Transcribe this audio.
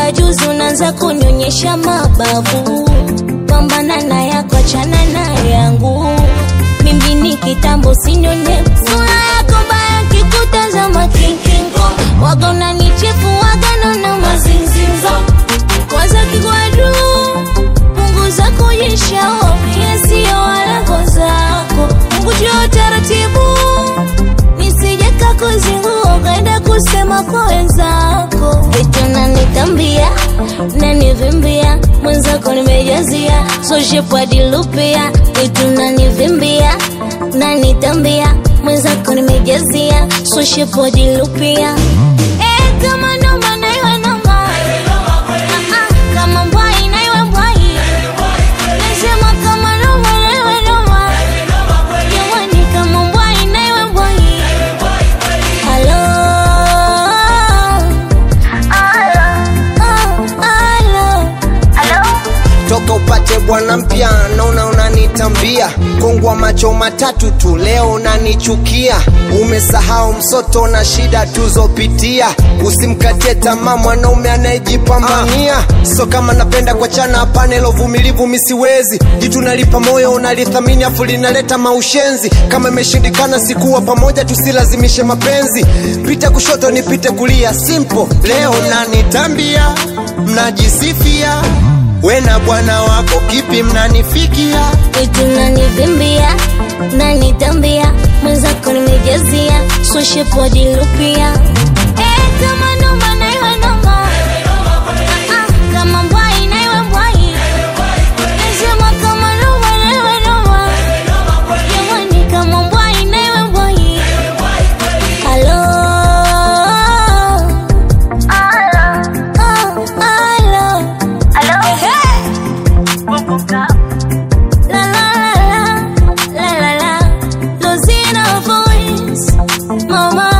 toka juzi unaanza kunyonyesha mabavu pambana na yako achana na yangu mimi ni kitambo sinyonye sura yako mbaya kikutazama kinkingo waga unanichefu waga na mazinzinzo kwanza kigwadu punguza kujisha ovyo sio walago zako ngujua taratibu nisije kakuzingua ukaenda kusema kwa wenzako vitu nanitambia nanivimbia mwenzako nimejazia soshepwadilupia vitu nanivimbia nanitambia mwenzako nimejazia soshepwadilupia Eh, kama noma na iwe noma Ah, ah, kama mbwai na iwe mbwai nasema kama noma na iwe noma jamani kama mbwai na iwe mbwai Halo. Oh, halo. toka upate bwana mpya naona unanitambia kongwa macho matatu tu leo unanichukia umesahau msoto na shida tuzopitia usimkatie tamaa mwanaume anayejipambania so kama napenda kuachana hapana ilo vumilivu misiwezi jitu nalipa moyo unalithamini afu linaleta maushenzi kama imeshindikana sikuwa pamoja tusilazimishe mapenzi pita kushoto nipite kulia simple leo nanitambia mnajisifia we na bwana wako kipi mnanifikia vitu nanivimbia nanitambia mwenzako nimejazia soshepodilupia Eh, kama noma na iwe noma Ah, ah, kama mbwai na iwe mbwai nasema kama noma na iwe noma jamani kama mbwai na iwe mbwai halo Oh, halo. Ehe. La la la la, la la la, Losina voice, mama